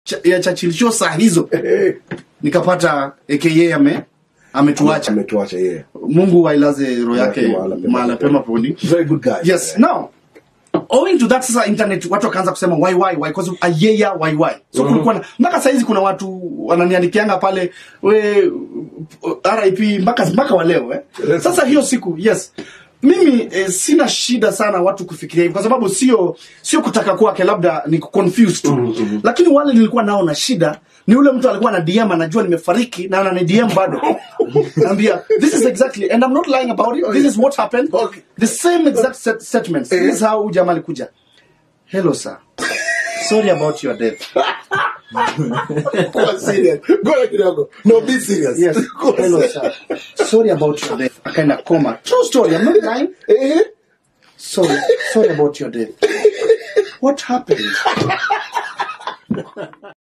cha- ya Churchill Show saa hizo nikapata aka ame ametuacha ametuacha yeye mungu ailaze roho yake Mahala pema mahala pema peponi very good guy yes now owing to that sasa internet watu wakaanza kusema why why why because ayeya why why so kulikuwa na mpaka saizi kuna watu wananiandikianga pale we rip mpaka mpaka wa leo eh? Yes. sasa hiyo siku yes mimi eh, sina shida sana watu kufikiria hivi kwa sababu sio sio kutaka kwake labda ni confused tu lakini wale nilikuwa nao na shida ni ule mtu alikuwa na dm anajua nimefariki na anani dm bado naambia this is exactly and i'm not lying about it this is what happened Okay. the same exact set statements this is how huyu jamaa alikuja hello sir sorry about your death Kuwa serious Ngoja kidogo no be serious yes Kuwa hello serious. sir sorry about your death akaenda coma true story i'm not lying Eh, sorry sorry about your death what happened